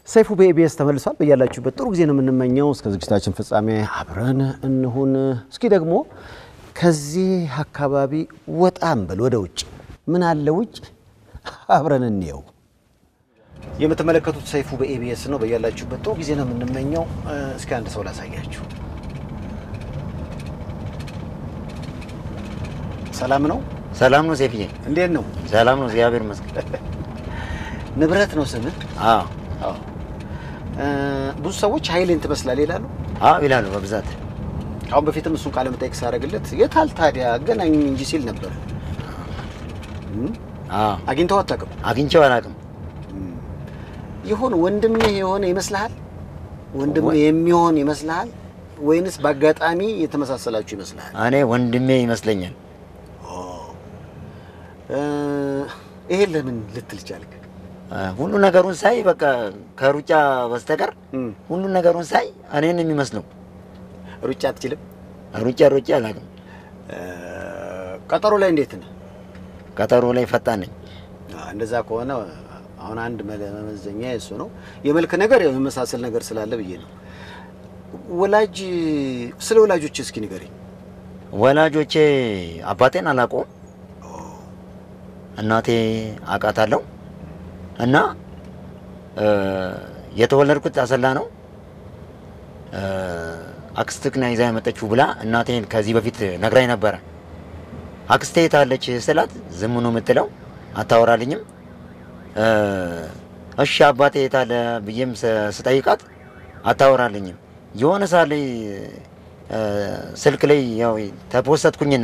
ሰይፉ በኢቢኤስ ተመልሷል። በያላችሁበት ጥሩ ጊዜ ነው የምንመኘው። እስከ ዝግጅታችን ፍጻሜ አብረን እንሁን። እስኪ ደግሞ ከዚህ አካባቢ ወጣም በል ወደ ውጭ ምን አለ ውጭ አብረን እንየው። የምትመለከቱት ሰይፉ በኢቢኤስ ነው። በያላችሁበት ጥሩ ጊዜ ነው የምንመኘው። እስኪ አንድ ሰው ላሳያችሁ። ሰላም ነው? ሰላም ነው ሴፍዬ? እንዴት ነው? ሰላም ነው፣ እግዚአብሔር ይመስገን። ንብረት ነው ስምህ? አዎ አዎ። ብዙ ሰዎች ኃይሌን ትመስላለህ ይላሉ። አዎ ይላሉ በብዛት። አሁን በፊትም እሱን ቃለ መጠይቅ ሳደርግለት የታል ታዲያ አገናኝ እንጂ ሲል ነበር። አዎ አግኝተው አታውቅም? አግኝቼው አላውቅም። ይሆን ወንድምህ የሆነ ይመስልሃል? ወንድምህ የሚሆን ይመስልሃል? ወይንስ በአጋጣሚ የተመሳሰላችሁ ይመስልሃል? እኔ ወንድሜ ይመስለኛል። ይሄን ለምን ልትል ቻልክ? ሁሉ ነገሩን ሳይ በቃ ከሩጫ በስተቀር ሁሉ ነገሩን ሳይ እኔን የሚመስለው። ሩጫ አትችልም? ሩጫ ሩጫ አላውቅም። ቀጠሮ ላይ እንዴት ነህ? ቀጠሮ ላይ ፈጣን ነኝ። እንደዛ ከሆነ አሁን አንድ መመዘኛ እሱ ነው። የመልክ ነገር ያው የመሳሰል ነገር ስላለ ብዬ ነው። ወላጅ ስለ ወላጆች እስኪ ንገረኝ። ወላጆቼ አባቴን አላውቀውም። እናቴ አውቃታለሁ እና የተወለድኩት አሰላ ነው። አክስትክና ይዛ የመጠችው ብላ እናቴን ከዚህ በፊት ነግራኝ ነበረ። አክስቴ የታለች ስላት ዝም ነው የምትለው፣ አታወራልኝም። እሺ አባቴ የታለ ብዬም ስጠይቃት አታወራልኝም። የሆነ ሰዓት ላይ ስልክ ላይ ያው ተፖሰትኩኝና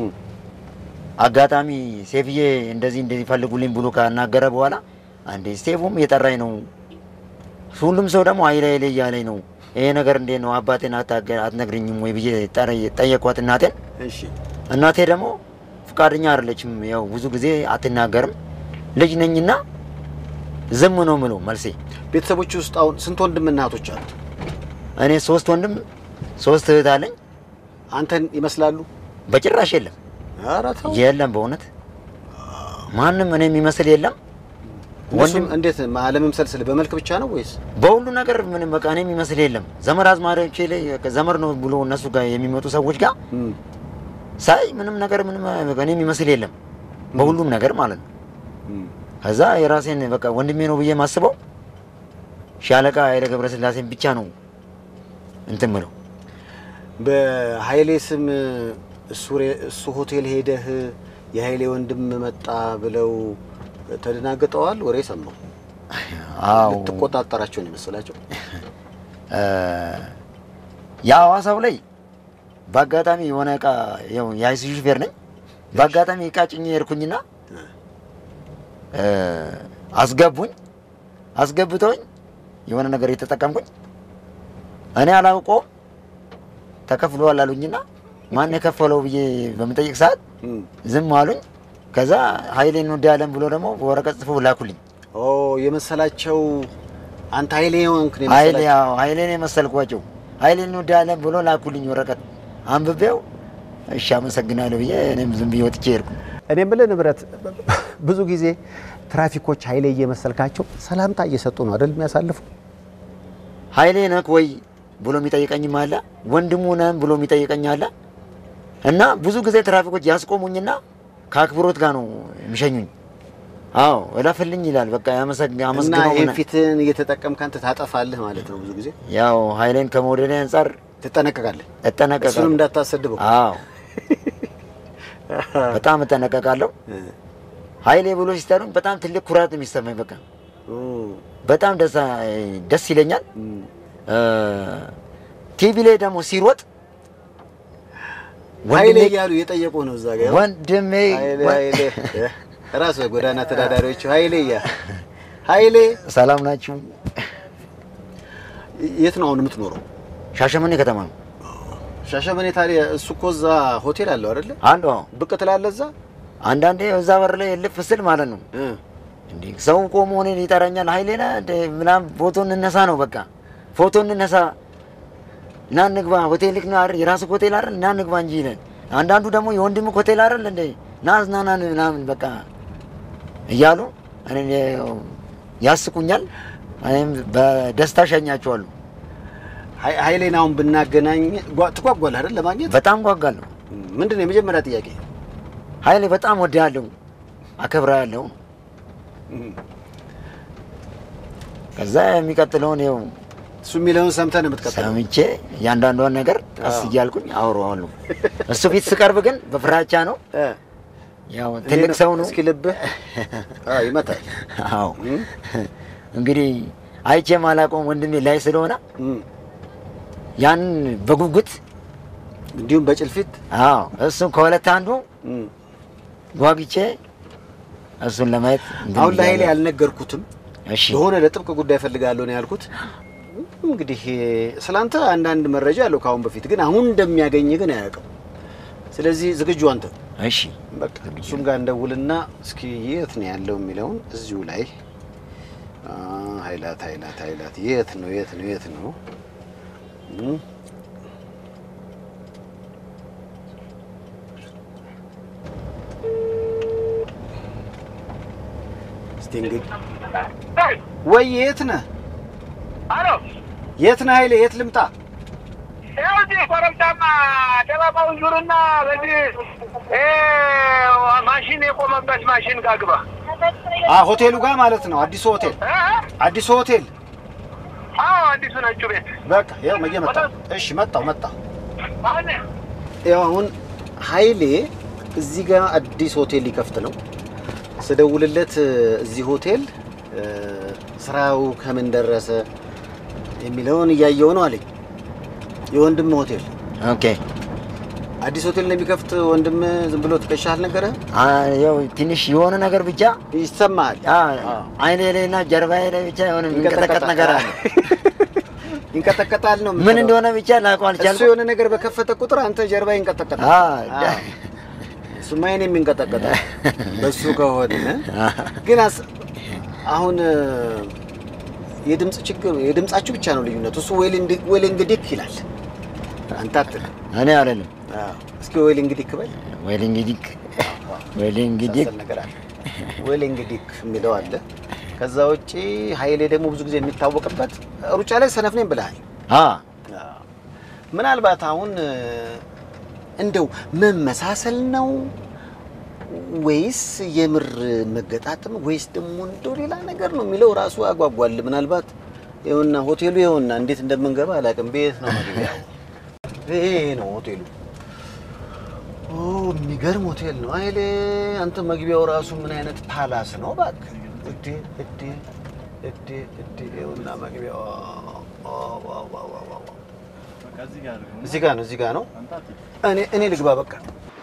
አጋጣሚ ሴፍዬ እንደዚህ እንደዚህ ፈልጉልኝ ብሎ ካናገረ በኋላ አንዴ ሴፉም እየጠራኝ ነው፣ ሁሉም ሰው ደግሞ አይለ አይለ እያለኝ ነው። ይሄ ነገር እንዴት ነው አባቴን አትነግርኝም ወይ ብዬ ጠየኳት እናቴን። እሺ እናቴ ደግሞ ፍቃደኛ አይደለችም። ያው ብዙ ጊዜ አትናገርም። ልጅ ነኝና ዝም ነው ምለው መልሴ። ቤተሰቦች ውስጥ አሁን ስንት ወንድምና እህቶች አሉ? እኔ ሶስት ወንድም ሶስት እህት አለኝ። አንተን ይመስላሉ? በጭራሽ የለም ኧረ ተው። የለም፣ በእውነት ማንም እኔ የሚመስል የለም። ወንድም እንዴት አለመምሰል ስል በመልክ ብቻ ነው ወይስ በሁሉ ነገር ምንም በቃ እኔ የሚመስል የለም። ዘመድ አዝማሪዎቼ ላይ ዘመድ ነው ብሎ እነሱ ጋር የሚመጡ ሰዎች ጋር ሳይ ምንም ነገር ምንም በቃ እኔ የሚመስል የለም በሁሉም ነገር ማለት ነው። ከዛ የራሴን በቃ ወንድሜ ነው ብዬ የማስበው ሻለቃ ኃይለ ገብረስላሴን ብቻ ነው እንትን ምለው። በኃይሌ ስም እሱ ሆቴል ሄደህ የኃይሌ ወንድም መጣ ብለው ተደናግጠዋል? ወሬ ሰማሁ። አዎ ልትቆጣጠራቸው ነው የመሰላቸው? የሐዋሳው ላይ በአጋጣሚ የሆነ እቃ ያው የአይሱዙ ሹፌር ነኝ። በአጋጣሚ እቃ ጭኜ ሄድኩኝና አስገቡኝ። አስገብተውኝ የሆነ ነገር የተጠቀምኩኝ እኔ አላውቀውም። ተከፍሏል አሉኝና ማን የከፈለው ብዬ በምጠይቅ ሰዓት ዝም አሉኝ። ከዛ ኃይሌን እንወዳለን ብሎ ደግሞ በወረቀት ጽፎ ላኩልኝ። ኦ የመሰላቸው አንተ ኃይሌ ሆንክ ነው ኃይሌ የመሰላቸው? አዎ ኃይሌን የመሰልኳቸው ኃይሌን እንወዳለን ብሎ ላኩልኝ ወረቀት አንብቤው እሺ አመሰግናለሁ ብዬ እኔም ዝም ብዬ ወጥቼ ሄድኩ። እኔ የምልህ ንብረት ብዙ ጊዜ ትራፊኮች ኃይሌ እየመሰልካቸው ሰላምታ እየሰጡ ነው አይደል የሚያሳልፉ? ኃይሌ ነክ ወይ ብሎ የሚጠይቀኝም አለ፣ ወንድሙ ነህም ብሎ የሚጠይቀኝ አለ። እና ብዙ ጊዜ ትራፊኮች ያስቆሙኝና ከአክብሮት ጋር ነው የሚሸኙኝ። አዎ እለፍልኝ ይላል። በቃ ያመሰግ- እና አመስግነው ይህን ምና- ፊትህን እየተጠቀምክ አንተ ታጠፋለህ ማለት ነው። ብዙ ጊዜ ያው ኃይሌን ከመውደድ አንጻር ትጠነቀቃለህ። እሱንም እጠነቀቃለሁ። እንዳታሰድበው። አዎ በጣም እጠነቀቃለሁ። ኃይሌ ብሎ ሲጠሩኝ በጣም ትልቅ ኩራት ነው የሚሰማኝ። በቃ በጣም ደስ ደስ ይለኛል። ቲቪ ላይ ደግሞ ሲሮጥ ኃይሌ ወንድሜ እያሉ እየጠየቁ ነው እዛ ጋር ወንድሜ ኃይሌ ኃይሌ ራሱ የጎዳና ተዳዳሪዎቹ ኃይሌ እያ ኃይሌ ሰላም ናችሁ? የት ነው አሁን የምትኖረው? ሻሸመኔ ከተማ ነው ሻሸመኔ። ታዲያ እሱ እኮ እዛ ሆቴል አለው አይደለ? አንዱ። አዎ ብቅ ትላለህ እዛ አንዳንዴ እዛ በር ላይ ልፍ ስል ማለት ነው እ እንዴ ሰው ቆሞ እኔን ይጠራኛል። ኃይሌ ነህ እንደ ምናምን ፎቶ እንነሳ ነው በቃ ፎቶ እንነሳ ና እንግባ ሆቴል ልክ ነው አይደል የራስህ ሆቴል አይደል ና እንግባ እንጂ ይለን። አንዳንዱ ደግሞ የወንድምህ ሆቴል አይደል እንደ ና አዝናናን ምናምን በቃ እያሉ እኔን ያስቁኛል። እኔም በደስታ ሸኛቸዋለሁ። ሀይ- ኃይሌን አሁን ብናገናኝ ጓ- ትጓጓለህ አይደል ለማግኘት? በጣም ጓጓለሁ። ምንድን ነው የመጀመሪያ ጥያቄ? ኃይሌ በጣም ወድሃለሁ፣ አከብርሃለሁ። ከዛ የሚቀጥለውን ይኸው እሱ የሚለውን ሰምተህ ነው የምትቀጥለው? ሰምቼ እያንዳንዷን ነገር ቀስ አዎ። እያልኩኝ አወራዋለሁ። እሱ ፊት ስቀርብ ግን በፍራቻ ነው። እ። ያው ትልቅ ሰው ነው። እስኪ ልብህ አዎ፣ ይመታል። አዎ እም፣ እንግዲህ አይቼ ማላውቀውም ወንድሜ ላይ ስለሆነ እም። ያን በጉጉት እንዲሁም በጭልፊት አዎ እሱን ከሁለት አንዱ እም። ጓጉቼ እሱን ለማየት እንትን አሁን ለኃይሌ ብያለሁ። ያልነገርኩትም እሺ የሆነ ለጥብቅ ጉዳይ ፈልጋለሁ ነው ያልኩት። እንግዲህ ስላንተ አንዳንድ መረጃ አለው ከአሁን በፊት ግን አሁን እንደሚያገኝ ግን አያውቅም። ስለዚህ ዝግጁ አንተ? እሺ በቃ እሱም ጋር እንደውልና እስኪ የት ነው ያለው የሚለውን እዚሁ ላይ አ፣ ኃይላት ኃይላት ኃይላት የት ነው የት ነው የት ነው እም። እስቲ እንግዲህ ወይ የት ነህ አሎ የት ነህ ኃይሌ የት ልምጣ ይኸው እዚህ ኮረብታማ ደባባውን ዙርና በዚህ ይሄ ማሽን የቆመበት ማሽን ጋር ግባ። አ ሆቴሉ ጋር ማለት ነው አዲሱ ሆቴል እ? አዲሱ ሆቴል አዎ አዲሱ ነጩ ቤት በቃ ያው መየ መጣሁ እሺ መጣሁ መጣሁ አሁን ያው አሁን ኃይሌ እዚህ ጋር አዲስ ሆቴል ሊከፍት ነው። ስደውልለት እዚህ ሆቴል እ፣ ስራው ከምን ደረሰ የሚለውን እያየው ነው አለኝ። የወንድም ሆቴል ኦኬ አዲስ ሆቴል እንደሚከፍት ወንድም ዝም ብሎ ትከሻ አልነገረህ? አ፣ ያው ትንሽ የሆነ ነገር ብቻ ይሰማሃል? አ፣ አይኔ ላይ እና ጀርባዬ ላይ ብቻ የሆነ የሚንቀጠቀጥ ነገር አለ። ይንቀጠቀጣል ነው ምን የምትለው። እንደሆነ ብቻ ላውቀው እሱ አልቻልኩም። የሆነ ነገር በከፈተ ቁጥር አንተ ጀርባ ይንቀጠቀጣል። አ፣ አ፣ እሱማ የእኔም ይንቀጠቀጣል በሱ ከሆነ ግን አስ- አሁን እ፣ የድምፅ ችግር የድምፃችሁ ብቻ ነው ልዩነቱ። እሱ ወይል እንግዲህ ይላል፣ አንተ አትልም። እኔ አይደለም አዎ። እስኪ ወይል እንግዲህ በል ወይል እንግዲህ ወይል እንግዲህ መሳሰል ነገር አለ። ወይል እንግዲህ የሚለው አለ። ከዛ ውጪ ኃይሌ ደግሞ ብዙ ጊዜ የሚታወቅበት ሩጫ ላይ ሰነፍ ነኝ ብለሃል። አ ምናልባት አሁን እ፣ እንደው መመሳሰል ነው ወይስ የምር መገጣጠም ወይስ ደግሞ እንደው ሌላ ነገር ነው የሚለው ራሱ ያጓጓል። ምናልባት ይኸውና ሆቴሉ ይኸውና እንዴት እንደምንገባ አላውቅም። ቤት ነው መግቢያው። ይሄ ነው ሆቴሉ። ኦ የሚገርም ሆቴል ነው ኃይሌ። አንተ መግቢያው ራሱ ምን አይነት ፓላስ ነው እባክህ! እዴ እዴ እዴ እዴ ይኸውና መግቢያው ኦ፣ ዋው ዋው ዋው ዋው እዚህ ጋር ነው፣ እዚህ ጋር ነው። እኔ እኔ ልግባ በቃ።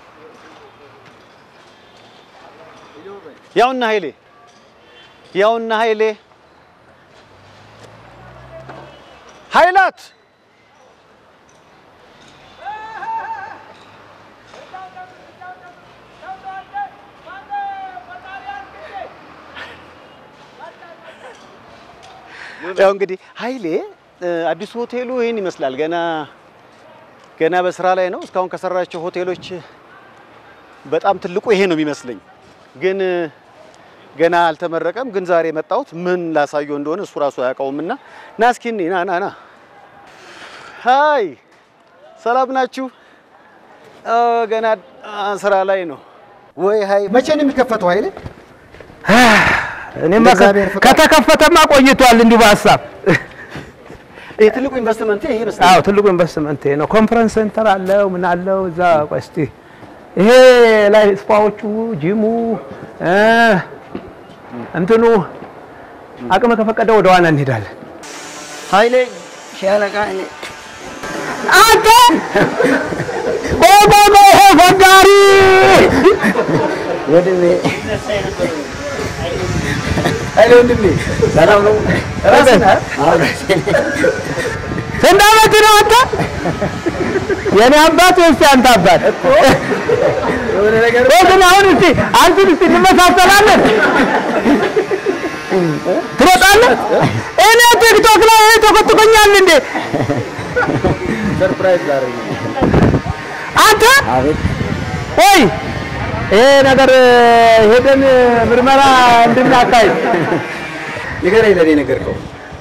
ያውና ኃይሌ ያውና ኃይሌ ኃይላት ያው እንግዲህ ኃይሌ እ፣ አዲሱ ሆቴሉ ይህን ይመስላል። ገና ገና በስራ ላይ ነው። እስካሁን ከሰራቸው ሆቴሎች በጣም ትልቁ ይሄ ነው የሚመስለኝ። ግን እ፣ ገና አልተመረቀም። ግን ዛሬ የመጣሁት ምን ላሳየው እንደሆነ እሱ ራሱ አያውቀውም። እና ና እስኪ እኔ ና ና ና። ሀይ ሰላም ናችሁ? እ፣ ገና አ፣ ስራ ላይ ነው ወይ? ሀይ መቼ ነው የሚከፈተው ኃይሌ? እኔማ እንደ እግዚአብሔር ፍቃድ። ከተከፈተማ ቆይቷል። እንዲሁ በሀሳብ ይሄ ትልቁ ኢንቨስትመንት ይሄ ይመስላል። አዎ፣ ትልቁ ኢንቨስትመንት ይሄ ነው። ኮንፈረንስ ሴንተር አለው ምን አለው እዛ። ቆይ እስቲ ይሄ ላይ ስፓዎቹ፣ ጂሙ እ እንትኑ አቅም ከፈቀደ ወደ ዋና እንሄዳለን። ኃይሌ ሻለቃ ኃይሌ አንተ ቆይ ቆይ ቆይ፣ ይሄ ፈጋሪ ወንድሜ ኃይሌ ወንድሜ ሰላም ነው? ራስህ ነህ? አዎ፣ ስንት ዓመት ነው አንተ? የኔ አባት ወይስ ያንተ አባት? የሆነ ነገር ቆይ ግን አሁን እስቲ አንተን እስቲ እንመሳሰላለን። ትሮጣለህ? እኔ ቲክቶክ ላይ ይሄ ተቆጥቆኛል እንዴ ሰርፕራይዝ ላደርግ ነው። አንተ? አቤት ወይ ይሄ ነገር ሄደን ምርመራ እንድናካሂድ ንገረኝ፣ ለእኔ ነገርከው።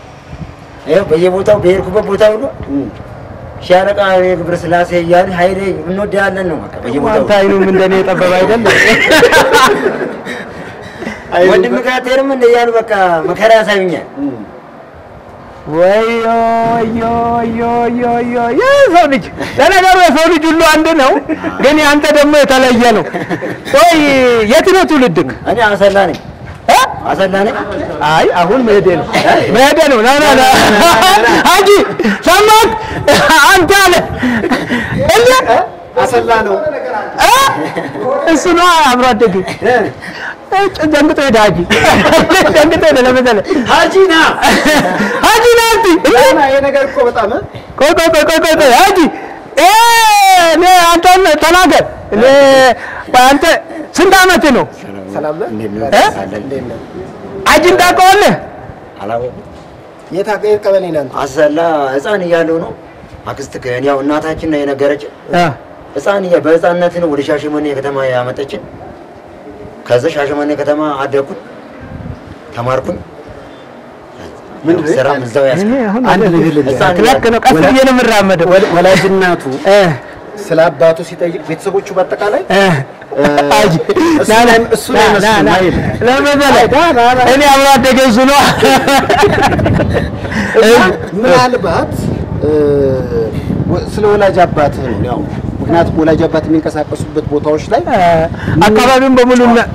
ይኸው በየቦታው በሄድኩበት ቦታ ሁሉ ሻለቃ ግብረ ስላሴ እያልን ኃይሌ እንወዳለን ነው በቃ በየቦታው አንተ አይኑም እንደኔ የጠበበ አይደል? ወንድም ካቴርም እንደ እያሉ በቃ መከራ ያሳዩኛል። ወዮ ወዮ ወዮ ወዮ ወዮ የሰው ልጅ ለነገሩ የሰው ልጅ ሁሉ አንድ ነው፣ ግን ያንተ ደግሞ የተለየ ነው። ቆይ የት ነው ትውልድክ? እኔ አሰላ ነኝ እ? አሰላ ነኝ። አይ አሁን መሄዴ ነው መሄዴ ነው። ና ና ና ሀጂ ሰማክ አንተ አለ እንዴ አሰላ ነው እ? እሱ ነው አብሮ አደግ ደንግጦ ሄደ ሀጂ ደንግጦ ሄደ ለመሰለህ ሀጂ ና ሀጂ ና እንጂ ይሄ ነገር እኮ በጣም ቆይ ቆይ ቆይ ቆይ ቆይ ቆይ ሀጂ እ እኔ አንተን ተናገር እኔ አንተ ስንት ዓመት ነው ሰላም ነህ? እ? ሀጂን ታውቀዋለህ አላወኩም። የት ሀገር የት ቀበሌ ነህ አንተ? አሰላ ህፃን እያለሁ ነው አክስት ያው እናታችን ነው የነገረችን። እ ህፃን እያ በህፃንነት ነው ወደ ሻሸመኔ ከተማ ያመጠችን። ከዛ ሻሸመኔ ከተማ አደግኩኝ፣ ተማርኩኝ። ምንድን ነው? ስራም እዛው ያስ እኔ አሁን አንድ ወደ- ነገር ልልህ። ህፃን ልክ ነው ቀስ ብዬ ነው የምራመደው ወላ- ወላጅ እናቱ እ ስለ አባቱ ሲጠይቅ ቤተሰቦቹ በአጠቃላይ እ ሀጂ እሱ ና ና ላይ- እሱ ላይ ና ና መስሎኝ ና አይደል? ለመሰለህ እኔ አብሮ አደገ እሱ ነው ምናልባት እ፣ ወ- ስለ ወላጅ አባትህ ነው ያው ምክንያቱም ወላጅ አባት የሚንቀሳቀሱበት ቦታዎች ላይ አካባቢውን በሙሉ እና-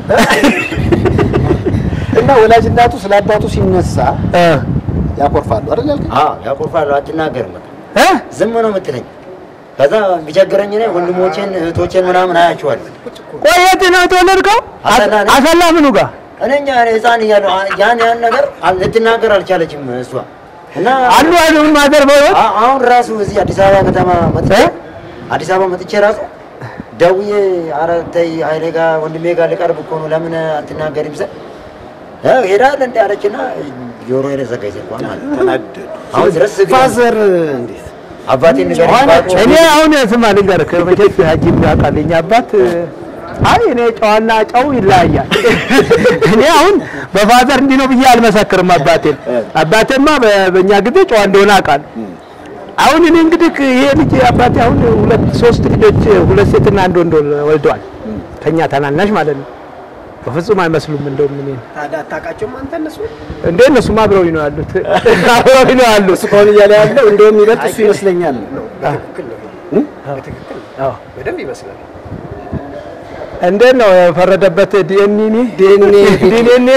እና ወላጅ እናቱ ስለ አባቱ ሲነሳ እ ያኮርፋሉ አይደል ያልከኝ? አዎ ያኮርፋሉ። አትናገርም በቃ እ ዝም ነው የምትለኝ። ከዛ ቢቸግረኝ እኔ ወንድሞቼን እህቶቼን ምናምን አያቸዋለሁ። ቆይ የት ነው የተወለድከው? አሰላ ነኝ። አሰላ ምኑ ጋር? እኔ እኛ ህፃን እያለሁ አ- ያን ያን ነገር አል- ልትናገር አልቻለችም እሷ እና አሉ አይሉም ማዘር በህይወት አ- አሁን ራሱ እዚህ አዲስ አበባ ከተማ መጥቼ እ? አዲስ አበባ መጥቼ ራሱ ደውዬ ኧረ ተይ ኃይሌ ጋር ወንድሜ ጋር ልቀርብ እኮ ነው ለምን አትናገሪም ስል እ ሄዳለህ እንደ አለችና ጆሮ ዘጋኝ ስልኳን ማለት ነው። ተናደዱ። አሁን ድረስ ግን ፋዘር እንዴት አባቴን ንገረኝ ጨዋናቸው። ባዶ- እኔ አሁን ስማ ልንገርህ፣ መቼስ ሀጂም ያውቃል የእኛ አባት አይ እኔ ጨዋና ጨው ይለያያል። እኔ አሁን በፋዘር እንዲህ ነው ብዬ አልመሰክርም። አባቴን አባቴማ በ- በእኛ ጊዜ ጨዋ እንደሆነ አውቃለሁ። አሁን እኔ እንግዲህ ይሄ ልጅ አባቴ አሁን ሁለት ሶስት ልጆች ሁለት ሴትና አንድ ወንድ ወልደዋል። ከኛ ታናናሽ ማለት ነው። በፍጹም አይመስሉም። እንደውም እኔ ታዲያ አታውቃቸውም አንተ እነሱ እንደ እነሱም አብረውኝ ነው ያሉት አብረውኝ ነው ያሉት። እሱ ከሆነ እያለ ያለው እንደውም ይበልጥ እሱ ይመስለኛል አዎ በደንብ ይመስላል እንዴት ነው የፈረደበት? ዲኤንኤ ዲኤንኤ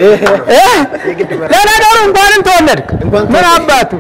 ለነገሩ እንኳንም ተወለድክ ምን አባቱ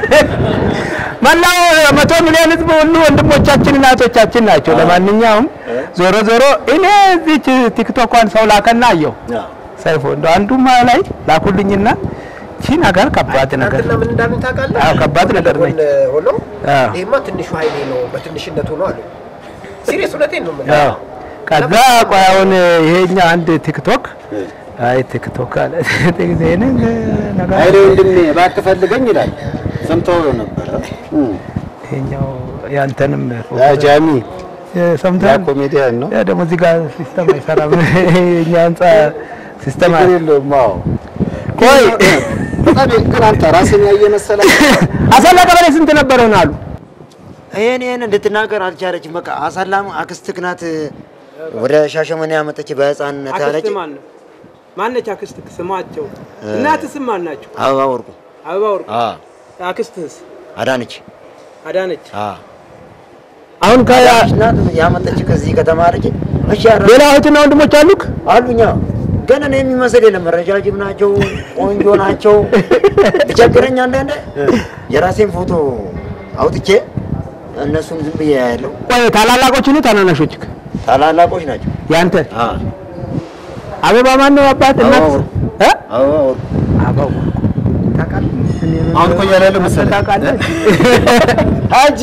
መላው መቶ ሚሊዮን ሕዝብ ሁሉ ወንድሞቻችን እናቶቻችን ናቸው። ለማንኛውም ዞሮ ዞሮ እኔ እዚች ቲክቶኳን ሰው ላከና አየሁ ሰይፎ እንደ አንዱማ ላይ ላኩልኝና ቺ ነገር ከባድ ነገር ትናንትና ምን እንዳሉኝ ታውቃለህ? አዎ ከባድ ነገር ነች። ጎን ሆኖ አዎ። ይሄማ ትንሹ ኃይሌ ነው በትንሽነቱ ነው አሉ። ሲሪየስ እውነቴን ነው የምልህ። አዎ ከዛ ቆይ አሁን ይሄኛ አንድ ቲክቶክ አይ ቲክቶክ አለ ይሄንን ነገር ኃይሌ ወንድሜ እባክህ ፈልገኝ ይላል ሰምተው ነበረ ይሄኛው ያንተንም ያ ጃሚ ያ ሰምተሃል? ኮሜዲያን ነው ያ ደግሞ እዚህ ጋር ሲስተም አይሰራም። የእኛ ህንጻ ሲስተም ችግር አለ። የለውም አዎ ቆይ በጣም ግን አንተ ራስን ያየ መሰለህ አሰላ ቀበሌ ስንት ነበረ ነው አሉ? ይሄን ይሄን እንድትናገር አልቻለችም። በቃ አሳላም አክስትህ ናት ወደ ሻሸመኔ ያመጠች በህፃንነት አክስት ያለች ማን ነው? ማነች አክስትህ? ስማቸው እናትህ ስም ማን ናቸው? አበባ ወርቁ አበባ ወርቁ። አ አክስትህስ? አዳነች አዳነች። አ አሁን ከ አዳነች ናት ያመጠች ከዚህ ከተማ አለች። እሺ አረ ሌላ እህትና ወንድሞች አሉክ? አሉኛ ግን እኔ የሚመስል የለም። ረጃጅም ናቸው፣ ቆንጆ ናቸው። ቢቸግረኝ አንዳንዴ የራሴን ፎቶ አውጥቼ እነሱን ዝም ብዬ ያለው ቆይ ታላላቆች ነው ታናናሾች? ታላላቆች ናቸው። ያንተ አ አበባ ማን ነው አባት እናት? አበባ ወርቁ። እ? አበባ ወርቁ አበባ ወርቁ። አሁን እኮ እያለ ያለው መሰለህ ታውቃለህ? ሀጂ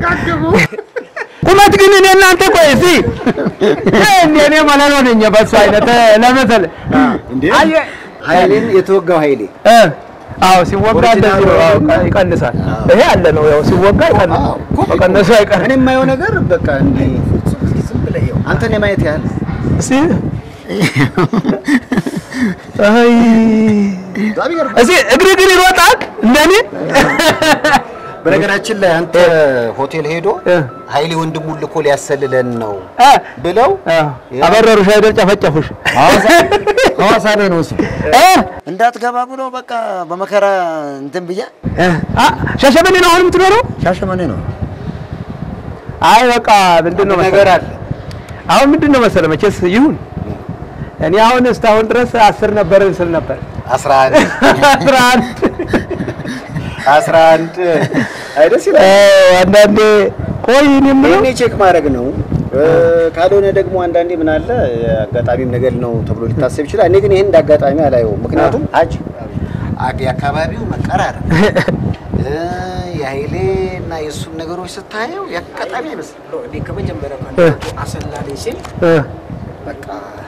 ቁመት ግን እኔ እናንተ ቆይ እስኪ እኔ እኔ ማለት ነው ነኝ በሱ አይነት ለመሰለህ እንዴ አየህ ኃይሌን የተወጋው ኃይሌ እ አዎ ሲወጋ እንደዚህ ነው። አዎ ቃ- ይቀንሳል። ይሄ አለ ነው ያው ሲወጋ ይቀንሳል። መቀነሱ እኔ አይቀርም። የማየው ነገር በቃ እንዲህ ዝም ብለህ ይኸው አንተን የማየት ያህል እስኪ አይ በጣም ይገርማል። እዚህ እግር እግር ይሮጣል እንደኔ በነገራችን ላይ አንተ ሆቴል ሄዶ እ። ኃይሌ ወንድሙን ልኮ ሊያሰልለን ነው እ፣ ብለው እ፣ አበረሩሽ አይደል ጨፈጨፉሽ ሐዋሳ ላይ ነው እሱ እ፣ እንዳትገባ ብሎ በቃ በመከራ እንትን ብዬ እ፣ አ፣ ሻሸመኔ ነው አሁን የምትኖረው ሻሸመኔ ነው አይ በቃ ምንድን ነው ነገር መሰለህ አለ። አሁን ምንድን ነው መሰለህ መቼስ ይሁን እኔ አሁን እስካሁን ድረስ አስር ነበር ስል ነበር አስራ አንድ አስራ አንድ አስራ አንድ አይደስ ይላል። እ፣ አንዳንዴ ቆይ እኔ የምለው ይሄኔ ቼክ ማድረግ ነው። እ፣ ካልሆነ ደግሞ አንዳንዴ ምን አለ አጋጣሚም ነገር ነው ተብሎ ሊታሰብ ይችላል። እኔ ግን ይሄን እንደ አጋጣሚ አላየውም። ምክንያቱም ሀጅ አ- የአካባቢው መቀራረብ እ፣ የኃይሌ እና የእሱን ነገሮች ስታየው የአጋጣሚ አይመስልም። እኔ ከመጀመሪያው እ። ከእናንተ አሰላሌ ሲል እ፣ በቃ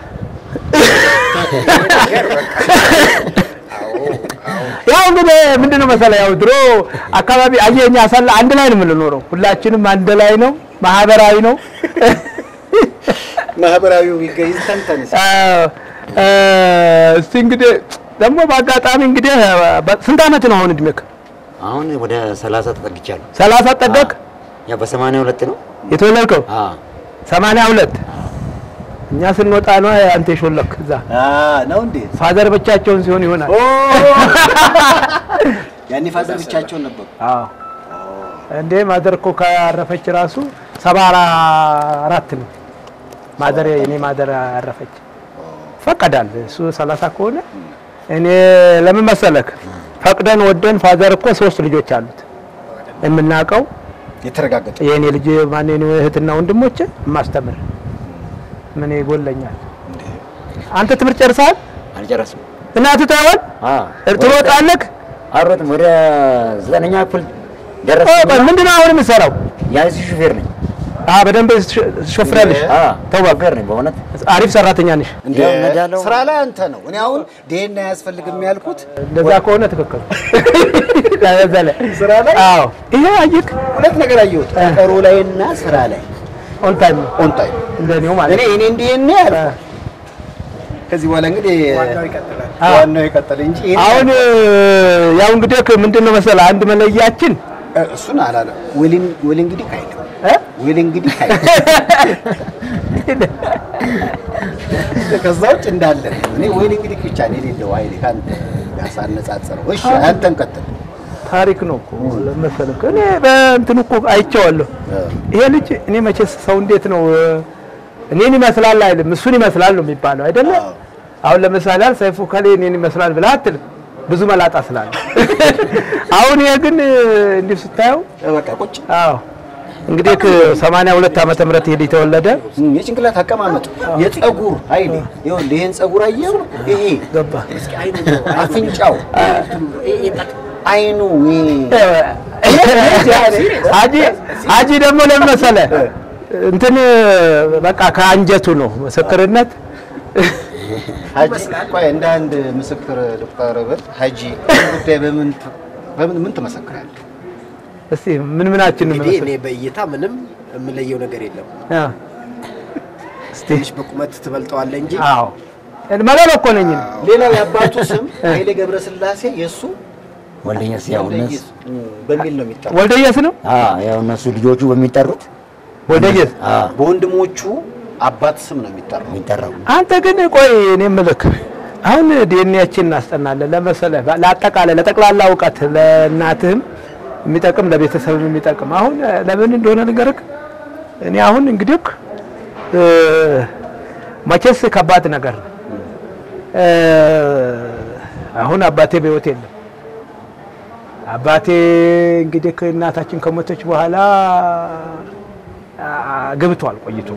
ያው እንግዲህ ምንድን ነው መሰለህ ያው ድሮ አካባቢ አየህ እኛ አሰላ አንድ ላይ ነው የምንኖረው ሁላችንም አንድ ላይ ነው ማህበራዊ ነው ማህበራዊው ይገኝ ተንተን አዎ፣ እ፣ እስቲ እንግዲህ ደግሞ በአጋጣሚ እንግዲህ በ- ስንት ዓመት ነው አሁን እድሜክ? አሁን ወደ ሰላሳ ተጠግቻለሁ ሰላሳ ጠገቅ ያ በሰማንያ ሁለት ነው የተወለድከው አ ሰማንያ ሁለት እኛ ስንወጣ ነው አንተ የሾለክ እዛ ነው እንዴ? ፋዘር ብቻቸውን ሲሆን ይሆናል። ያኔ ፋዘር ብቻቸውን ነበሩ። አዎ እንዴ ማዘር እኮ ካረፈች ራሱ ሰባ አራት ነው ማዘር የኔ ማዘር ያረፈች። ፈቀዳል እሱ ሰላሳ ከሆነ እኔ ለምን መሰለክ ፈቅደን ወደን ፋዘር እኮ ሶስት ልጆች አሉት የምናውቀው የተረጋገጠ የእኔ ልጅ ማን የኔ እህትና ወንድሞች የማስተምር ምን ይጎለኛል? አንተ ትምህርት ጨርሰሃል? አልጨረስም እናትህ ታይሆን አ ትሮጣለህ? አሮጥም ወደ ዘጠነኛ ክፍል ኦ፣ ደረስኩ ቆይ ምንድን ነው አሁን የምትሰራው? የአይሲ ሹፌር ነኝ አ በደንብ ትሾፍራለሽ። አ ሹፌር ነኝ በእውነት አሪፍ ሰራተኛ ነሽ። እንደ ያው ነዳለው። ስራ ላይ አንተ ነው። እኔ አሁን ዲኤንኤ አያስፈልግም ያልኩት እንደዛ ከሆነ ትክክል ለዘለ ስራ ላይ? አዎ፣ ይሄ አየክ ሁለት ነገር አየሁት፣ ቀጠሮ ላይ እና ስራ ላይ ኦን ታይም ነው ኦን ታይም። እንደኔው ማለት እኔ እኔ ዲኤንኤ ያልኩት ከዚህ በኋላ እንግዲህ ዋናው ይቀጥላል። አዎ። ዋናው ይቀጥል እንጂ ይሄን አሁን ያው እንግዲህ ምንድን ነው መሰለህ አንድ መለያችን እ፣ እሱን አላለ ወሊን ወሊ እንግዲህ ካይል እ? ወሊ እንግዲህ ካይል ከዛ ውጭ እንዳለ ነው። እኔ ወሊ እንግዲህ ብቻ ነው የሌለው ኃይሌ ከአንተ ጋር ሳነጻጽረው። እሺ አንተን ቀጥል። ታሪክ ነው እኮ መሰለህ። እኔ በእንትን እኮ አይቼዋለሁ። ይሄ ልጅ እኔ መቼስ ሰው እንዴት ነው እኔን ይመስላል አይልም እሱን ይመስላል ነው የሚባለው አይደለ? አዎ። አሁን ለምሳሌ አል ሰይፉ ከሌ እኔን ይመስላል ብለህ አትልም፣ ብዙ መላጣ ስላለ። አሁን ይሄ ግን እንዲህ ስታየው በቃ ቁጭ አዎ እንግዲህ ከሰማንያ ሁለት ዓመተ ምህረት ይሄ ልጅ ተወለደ። እም፣ የጭንቅላት አቀማመጥ የፀጉር ኃይሌ ይኸውልህ፣ ይሄን ፀጉር አየው፣ ይሄ ገባ አፍንጫው፣ አይኑ ይሄ አጂ አጂ ደግሞ ለምን መሰለህ እንትን በቃ ከአንጀቱ ነው ምስክርነት ሀጂ ቆይ እንደ አንድ ምስክር ዶክተር በት ሀጂ ይህን ጉዳይ በምን ት- በምን ምን ትመሰክራለህ? እስቲ ምን ምናችን ነው እንግዲህ መሰለህ? እኔ በእይታ ምንም የምለየው ነገር የለም። አ እስቲ ትንሽ በቁመት ትበልጠዋለህ እንጂ አዎ መለሎ እኮ ነኝ እኔ። ሌላ የአባቱ ስም ኃይሌ ገብረስላሴ የእሱ ወልደየስ ያው እነሱ በሚል ነው የሚጠራው። ወልደየስ ነው አ ያው እነሱ ልጆቹ በሚጠሩት ወልደየስ። አ በወንድሞቹ አባት ስም ነው የሚጠራው። የሚጠራው አንተ ግን ቆይ እኔ የምልህ አሁን ዲኤንኤያችን እናስጠናለን ለመሰለህ ለአጠቃላይ ለጠቅላላ እውቀት ለእናትህም የሚጠቅም ለቤተሰብም የሚጠቅም አሁን ለምን እንደሆነ ንገርህ። እኔ አሁን እንግዲህ እ መቼስ ከባድ ነገር ነው። እ አሁን አባቴ በሕይወት የለም። አባቴ እንግዲህ እናታችን ከሞተች በኋላ አ- ገብቷል ቆይቶ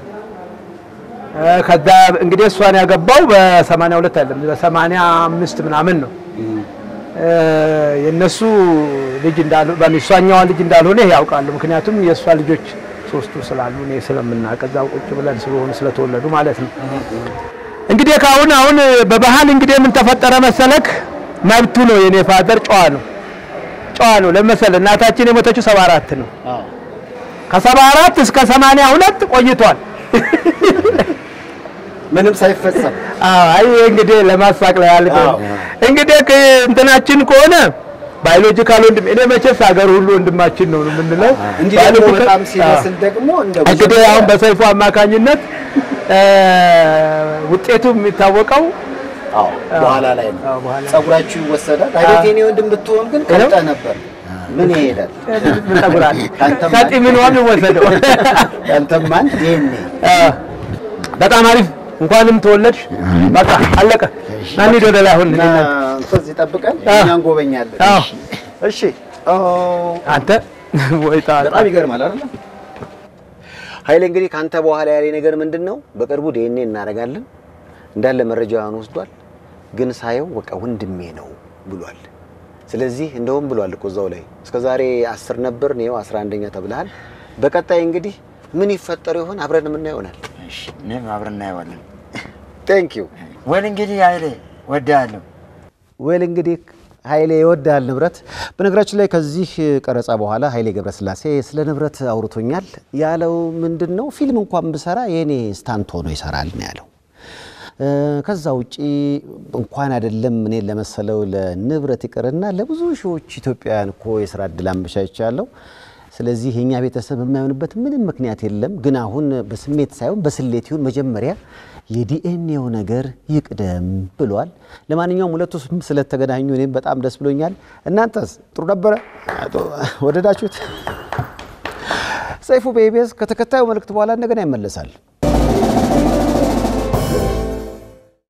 እ ከዛ እንግዲህ እሷን ያገባው በሰማንያ ሁለት አይደለም በሰማንያ አምስት ምናምን ነው። እ የእነሱ ልጅ እንዳሉ በእሷኛዋ ልጅ እንዳልሆነ ይሄ ያውቃሉ። ምክንያቱም የእሷ ልጆች ሶስቱ ስላሉ እኔ ስለምናውቅ እዛው ቁጭ ብለን ስለሆኑ ስለተወለዱ ማለት ነው። እንግዲህ ከአሁን አሁን በባህል እንግዲህ ምን ተፈጠረ መሰለክ፣ መብቱ ነው የኔ ፋዘር ጨዋ ነው ጨዋ ነው ለመሰለ እናታችን የሞተችው ሰባ አራት ነው። ከሰባ አራት እስከ ሰማንያ ሁለት ቆይቷል። ምንም ሳይፈጸም አዎ አይ እንግዲህ ለማሳቅ ላይ ያህል አዎ። እንግዲህ ከ- እንትናችን ከሆነ ባዮሎጂካል ወንድም እኔ መቼስ ሀገር ሁሉ ወንድማችን ነው የምንለው። እንዲህ ደግሞ ባዮሎጂካል- በጣም ሲመስል ደግሞ እንደ እንግዲህ አሁን በሰይፉ አማካኝነት እ፣ ውጤቱ የሚታወቀው አዎ በኋላ ላይ ነው አዎ፣ በኋላ ላይ። ጸጉራችሁ ይወሰዳል። አቤት የኔ ወንድም ብትሆን ግን ቀልጠ ነበር። ምን ይሄዳል? ምን ጸጉር አለ? ካንተማ- ከጢ ምን ሆነ ወሰደው። ያንተማ ዲኤንኤ አ፣ በጣም አሪፍ እንኳንም ተወለድሽ። በቃ አለቀ። ና እንሂድ ወደ ላይ አሁን እና እኔና እንኳን ይጠብቀን አዎ። እኛ እንጎበኛለን። አዎ። እሺ ኦ፣ አንተ ወይ ጣጣ በጣም ይገርማል አይደል? ኃይሌ እንግዲህ ካንተ በኋላ ያለ ነገር ምንድን ነው? በቅርቡ ዲኤንኤ እናደርጋለን እንዳለ መረጃውን ወስዷል። ግን ሳየው በቃ ወንድሜ ነው ብሏል። ስለዚህ እንደውም ብሏል እኮ እዛው ላይ እስከ ዛሬ አስር ነበር ነው አስራ አንደኛ ተብለሃል። በቀጣይ እንግዲህ ምን ይፈጠር ይሆን አብረን የምናየው ይሆናል። እሺ፣ እኔም አብረን እናየዋለን። ቴንክ ዩ ወል እንግዲህ ኃይሌ ወድሃለሁ። ወል እንግዲህ ኃይሌ ይወዳል ንብረት። በነገራችን ላይ ከዚህ ቀረጻ በኋላ ኃይሌ ገብረስላሴ ስለ ንብረት አውርቶኛል። ያለው ምንድን ነው ፊልም እንኳን ብሰራ የእኔ ስታንት ሆኖ ይሰራል ነው ያለው። እ፣ ከዛ ውጪ እንኳን አይደለም እኔን ለመሰለው ለንብረት ይቅርና ለብዙ ሺዎች ኢትዮጵያውያን እኮ የስራ እድል አመቻችቻለሁ። ስለዚህ የኛ ቤተሰብ የማይሆንበት ምንም ምክንያት የለም። ግን አሁን በስሜት ሳይሆን በስሌት ይሁን መጀመሪያ የዲኤንኤው ነገር ይቅደም ብሏል። ለማንኛውም ሁለቱ ስም ስለተገናኙ እኔም በጣም ደስ ብሎኛል። እናንተስ ጥሩ ነበረ? ወደዳችሁት? ሰይፉ በኢቢኤስ ከተከታዩ መልእክት በኋላ እንደገና ይመለሳል።